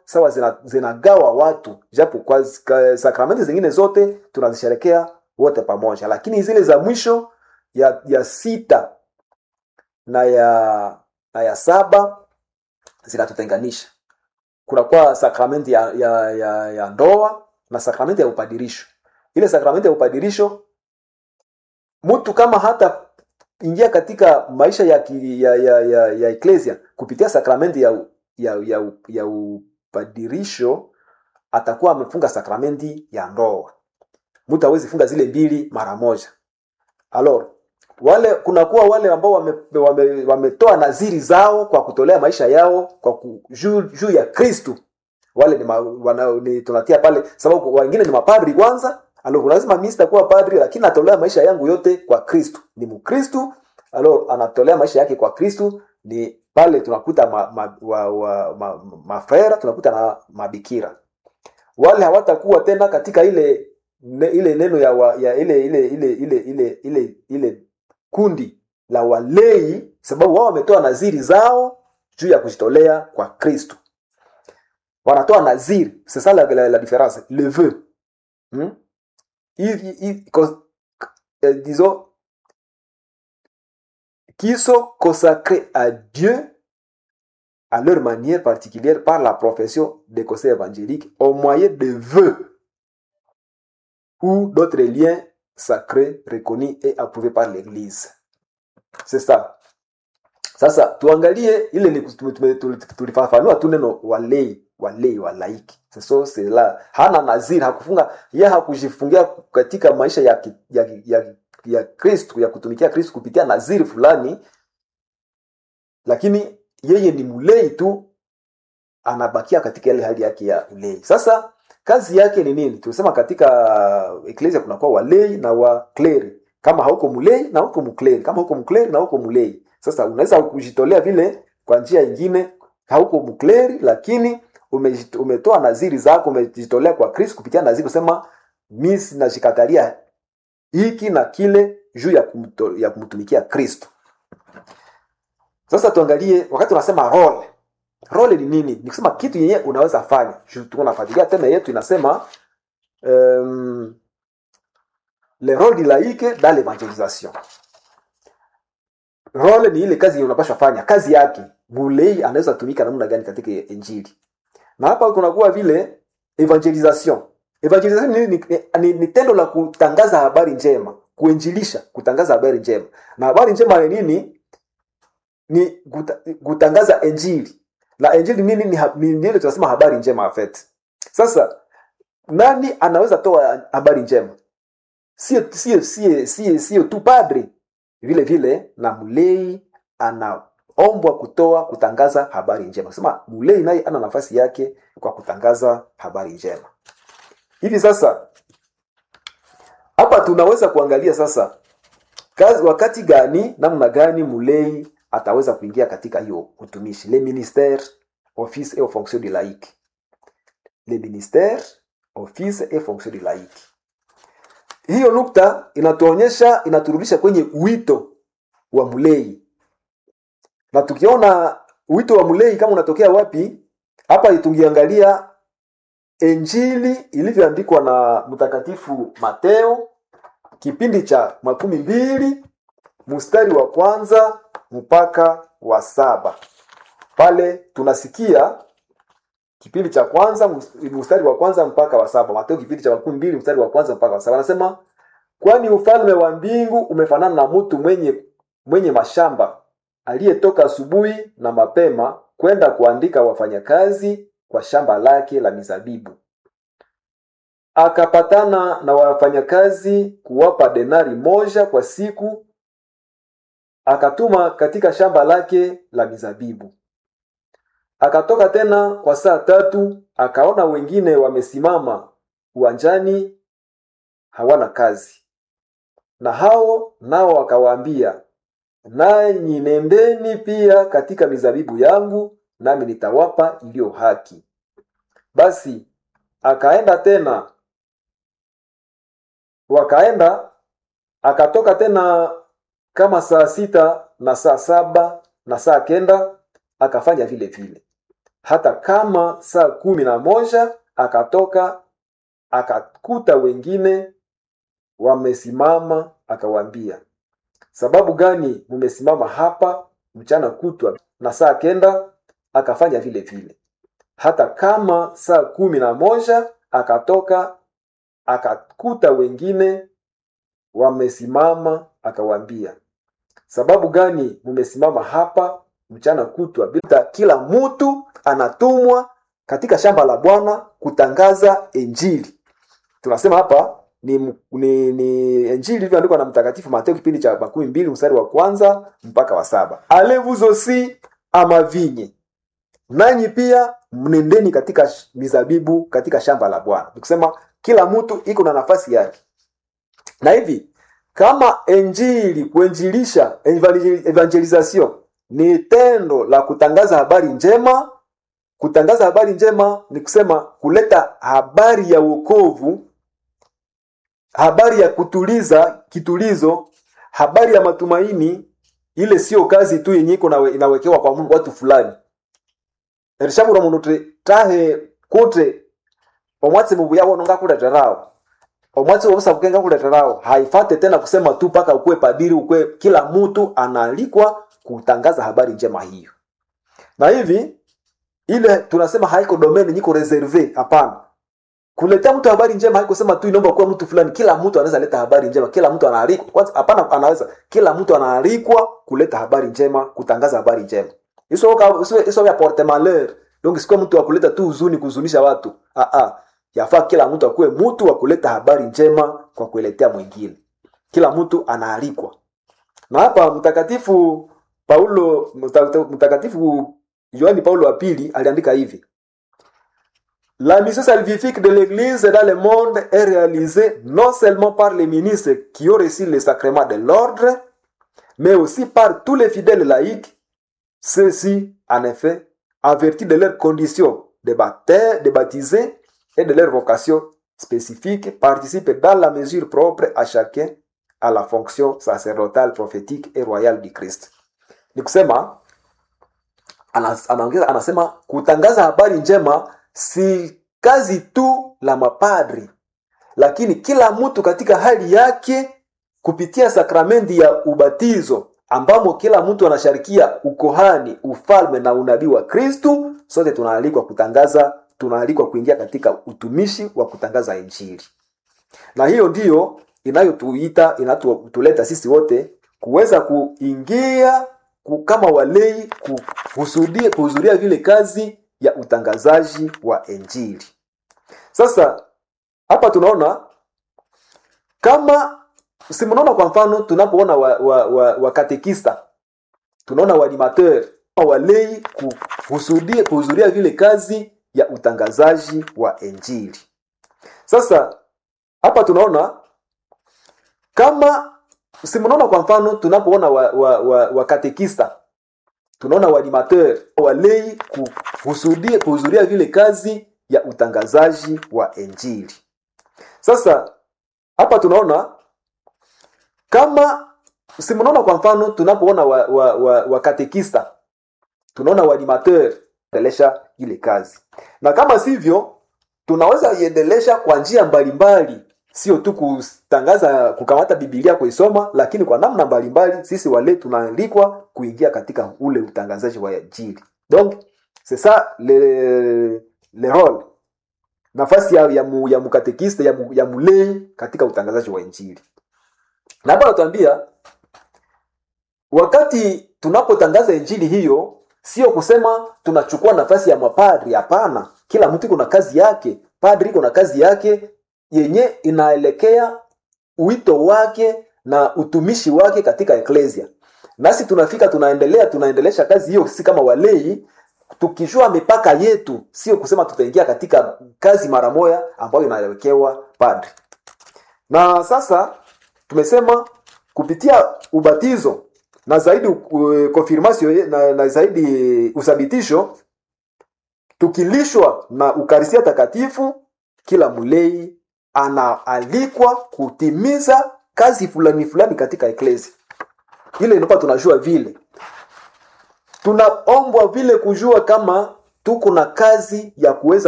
sawa zina- zinagawa watu japo kwa zi- ka- sakramenti zingine zote tunazisherekea wote pamoja lakini zile za mwisho ya, ya sita na ya na ya saba zinatutenganisha kunakuwa sakramenti ya, ya, ya, ya ndoa na sakramenti ya upadirisho ile sakramenti ya upadirisho mtu kama hata ingia katika maisha ya, ki- ya, ya, ya, ya eklesia kupitia sakramenti ya, ya, ya, ya upadirisho atakuwa amefunga sakramenti ya ndoa mtu hawezi funga zile mbili mara moja alors wale kunakuwa wale ambao wametoa wame, wametoa naziri zao kwa kutolea maisha yao kwa ku- juu juu ya kristu wale ni, ma, wana, ni tunatia pale sababu wengine ni mapadri kwanza alo lazima mimi sitakuwa padri lakini natolea maisha yangu yote kwa kristu ni mkristu alo anatolea maisha yake kwa kristu ni pale tunakuta ma, ma, wa, wa, ma, mafrera tunakuta na mabikira wale hawatakuwa tena katika ile ne, ile neno ya, wa, ya ile ile ile ile ile ile ile kundi la walei sababu wao wametoa naziri zao juu ya kujitolea kwa kristo wanatoa naziri c'est ça la, la, la différence le vœu hmm? il, il, il, cos- euh, disons qui sont consacrés à Dieu à leur manière particulière par la profession des conseils évangéliques au moyen de vœux ou d'autres liens sacrés reconnus et approuvés par l'Église. C'est ça. Sasa tuangalie ile ni tume- tume- tuli- tulifafanua tu neno walei walei walaiki so la hana naziri hakufunga ye hakujifungia katika maisha ya, ki- ya, ya, ya kristu ya kutumikia kristu kupitia naziri fulani lakini yeye ni mulei tu anabakia katika ile hali yake ya ulei sasa kazi yake ni nini tulisema katika eklesia kunakuwa walei na wakleri kama hauko mulei na hauko mkleri kama hauko mkleri na hauko mulei sasa unaweza kujitolea vile kwa njia ingine hauko mkleri lakini umejit- umetoa naziri zako umejitolea kwa kristo kupitia naziri kusema mi najikatalia hiki na kile juu ya, kumto, ya kumtumikia kristo sasa tuangalie wakati unasema role role ni nini ni kusema kitu yenyewe unaweza fanya Juu tuko nafuatilia tena yetu inasema um, le role du laïque dans l'évangélisation role ni ile kazi yenye unapashwa fanya kazi yake mulei anaweza tumika namna gani katika injili na hapa kunakuwa vile evangelisation evangelisation ni, ni, ni, ni tendo la kutangaza habari njema kuinjilisha kutangaza habari njema na habari njema ni nini ni kuta, kutangaza injili na injili nini ni, ha- ni, ni ile tunasema habari njema afet sasa nani anaweza toa habari njema sio sio sio sio sio tu padri vile vile na mlei anaombwa kutoa kutangaza habari njema sema mlei naye ana nafasi yake kwa kutangaza habari njema hivi sasa hapa tunaweza kuangalia sasa kazi, wakati gani namna gani mlei ataweza kuingia katika hiyo utumishi le ministère office et fonction du laïque le ministère office et fonction du laïque hiyo nukta inatuonyesha inaturudisha kwenye wito wa mlei na tukiona wito wa mlei kama unatokea wapi hapa tungiangalia injili ilivyoandikwa na mtakatifu mateo kipindi cha makumi mbili mstari wa kwanza mpaka wa saba pale tunasikia kipindi cha kwanza mus- mstari wa kwanza mpaka wa saba mateo kipindi cha makumi mbili mstari wa kwanza mpaka wa saba anasema kwani ufalme wa mbingu umefanana na mtu mwenye mwenye mashamba aliyetoka asubuhi na mapema kwenda kuandika wafanyakazi kwa shamba lake la mizabibu akapatana na wafanyakazi kuwapa denari moja kwa siku akatuma katika shamba lake la mizabibu akatoka tena kwa saa tatu akaona wengine wamesimama uwanjani hawana kazi na hao nao akawaambia nanyi nendeni pia katika mizabibu yangu nami nitawapa iliyo haki basi akaenda tena wakaenda akatoka tena kama saa sita na saa saba na saa kenda akafanya vile vile hata kama saa kumi na moja akatoka akakuta wengine wamesimama akawaambia sababu gani mumesimama hapa mchana kutwa na saa kenda akafanya vile vile hata kama saa kumi na moja akatoka akakuta wengine wamesimama akawaambia sababu gani mumesimama hapa mchana kutwa bila kila mtu anatumwa katika shamba la bwana kutangaza injili tunasema hapa ni, ni, ni injili ilivyoandikwa na mtakatifu mateo kipindi cha makumi mbili mstari wa kwanza mpaka wa saba alevuzosi amavinye nanyi pia mnendeni katika sh- mizabibu katika shamba la bwana nikusema kila mtu iko na nafasi yake na hivi kama injili kuinjilisha evangeli- evangelization ni tendo la kutangaza habari njema kutangaza habari njema ni kusema kuleta habari ya wokovu habari ya kutuliza kitulizo habari ya matumaini ile sio kazi tu yenye iko nawe- inawekewa kwa Mungu watu fulani erishabura mundu ti tahe kuti omwatsi mubuya wono ngakuleterawo omwatsi wobusabuke ngakuleterawo haifate tena kusema tu mpaka ukuwe padiri ukuwe kila mtu anaalikwa kutangaza habari njema hiyo na hivi ile tunasema haiko domain nyiko reserve hapana kuletea mtu habari njema haikusema tu inaomba kuwa mtu fulani kila mtu anaweza leta habari njema kila mtu anaalikwa kwanza hapana anaweza kila mtu anaalikwa kuleta habari njema kutangaza habari njema iso ka- iso- iso ya porte malheur donc sikuwa mtu wa kuleta tu huzuni kuhuzunisha watu ah ah yafaa kila mtu akuwe mtu wa kuleta habari njema kwa kueletea mwingine kila mtu anaalikwa na hapa mtakatifu paulo mta- mtakatifu yohani paulo wa pili aliandika hivi La mission salvifique de l'Église dans le monde est réalisée non seulement par les ministres qui ont reçu le sacrement de l'ordre, mais aussi par tous les fidèles laïcs. Ceux-ci, en effet, en vertu de leurs conditions de, baptême, de baptisés et de leur vocation spécifique, participent dans la mesure propre à chacun à la fonction sacerdotale, prophétique et royale du Christ. Ni kusema anas- anaongeza anasema kutangaza habari njema si kazi tu la mapadri lakini kila mtu katika hali yake kupitia sakramenti ya ubatizo ambamo kila mtu anasharikia ukohani ufalme na unabii wa kristu sote tunaalikwa kutangaza tunaalikwa kuingia katika utumishi wa kutangaza injili na hiyo ndiyo inayotuita inatuleta sisi wote kuweza kuingia ku, kama walei kuhudhuria kuhudhuria vile kazi ya utangazaji wa injili sasa hapa tunaona kama simnaona kwa mfano tunapoona wakatekista wa, wa, wa katekista, tunaona waanimateur walei kuhudhuria kuhudhuria vile kazi ya utangazaji wa injili sasa hapa tunaona kama simnaona kwa mfano tunapoona wakatekista wa, wa, wa katekista, tunaona waanimateur walei kuhudhuria kuhudhuria vile kazi ya utangazaji wa injili sasa hapa tunaona kama simnaona kwa mfano tunapoona wakatekista wa, wa, wa katekista, tunaona waanimateur endelesha ile kazi na kama sivyo tunaweza iendelesha kwa njia mbalimbali sio tu kutangaza kukamata bibilia kuisoma lakini kwa namna mbalimbali sisi wale tunaalikwa kuingia katika ule utangazaji wa injili donc c'est ça le, le rôle nafasi ya, ya, mu, ya mukatekista ya, mu, ya mulei katika utangazaji wa injili na hapa natuambia wakati tunapotangaza injili hiyo sio kusema tunachukua nafasi ya mapadri hapana kila mtu iko na kazi yake padri iko na kazi yake yenye inaelekea wito wake na utumishi wake katika eklesia nasi tunafika tunaendelea tunaendelesha kazi hiyo sisi kama walei tukijua mipaka yetu sio kusema tutaingia katika kazi mara moya ambayo inawekewa padri na sasa tumesema kupitia ubatizo na zaidi uh, confirmation na, na zaidi uthabitisho tukilishwa na ukarisia takatifu kila mlei anaalikwa kutimiza kazi fulani fulani katika eklesi ile inapa tunajua vile tunaombwa vile kujua kama tuko na kazi ya kuweza